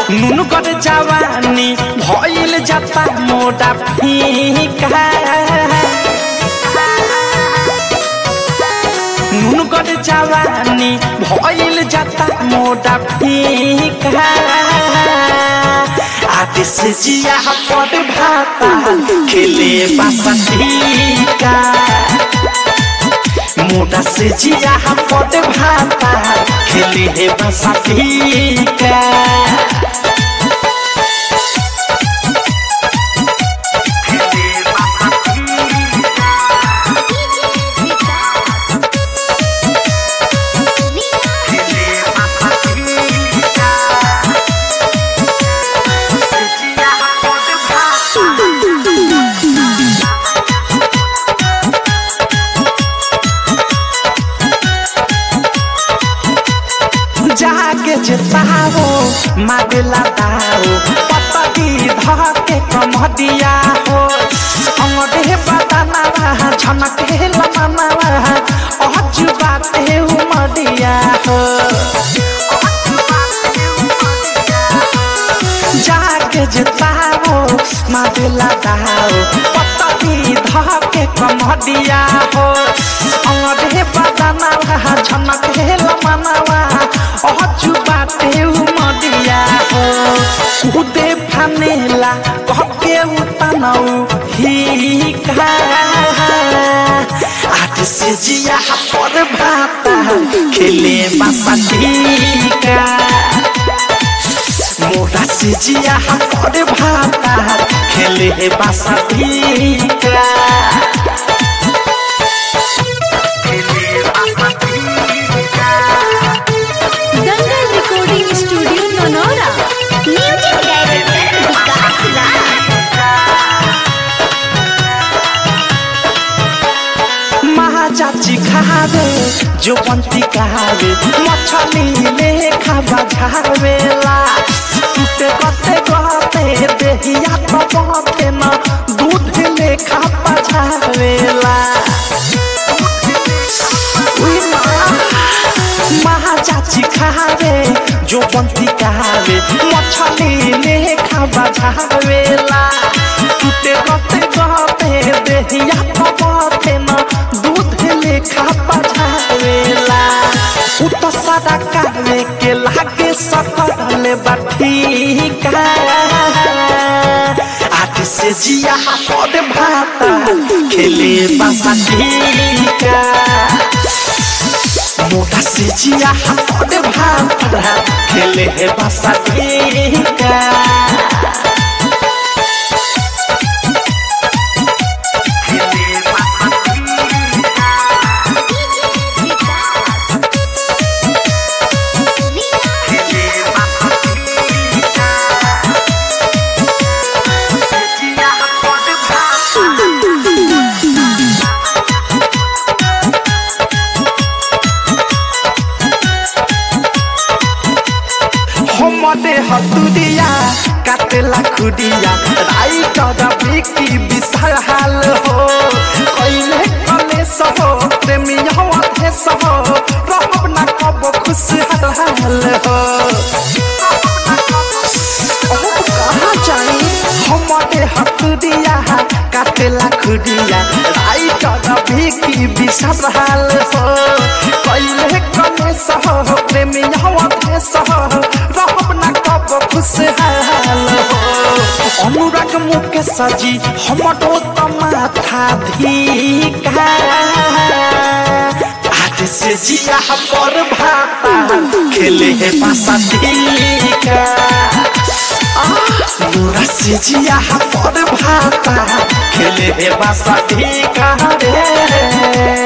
নুন করে জওয়ানি ভইল যাতা মোটা ফিকা নুন করে জওয়ানি ভইল যাতা মোটা ফিকা आतिश जिया पद भाता खेले बासठीका मोटा से जिया पद भाता खेले बासठीका जाके जेताओ मागला दाओ पतली धके कमदिया हो अंगड़े बदनावा झनके लमनावा अहजु बाते उमदिया हो जाके जेताओ मागला दाओ पतली धके कमदिया हो अंगड़े बदनावा झनके लमनावा अहजु बाटे उमदिया हो कुदे फानेला कहके उतनौ हिका आठ से जिया पर भाता खेले बासठीका मोटा से जिया पर भाता खेले बासठीका दंगल रिकॉर्डिंग स्टूडियो नोनोरा म्यूजिक डायरेक्टर विकास राज महाचाची खावे जो पंती खावे मछली में खावा झावेला टूटे गते गते देहिया तो बहते न दूध में खावा झावेला उई माँ, महाचाची खावे जो पंती खावे मछली में खावा झावेला टूटे गते गते देहिया तो बहते न दूध में खावा झावेला उ तो सादा कावे के लागे सकल बाठीका आठ से जिया पद भाता खेले बासाठीका मोटा से जिया पद भाता खेले बासाठीका हमदे हतुरिया काटेला खुडिया राई कदा बिकी विशाल हाल हो कइले कले सहो प्रेमिया वाथे सहो रहब ना कब खुश हाल हो ओह, कहाँ जाई हमदे हतुरिया काटेला खुडिया राई कदा बिकी विशाल हाल हो कइले कले सहो प्रेमिया वाथे सहो रहब ना कब खुशहाल हो अनुराग मुके सजी हमरो त माथा धिका आज से जिया पर भाता खेले है पासा धिका अनुरा से जिया पर भाता खेले है पासा धिका रे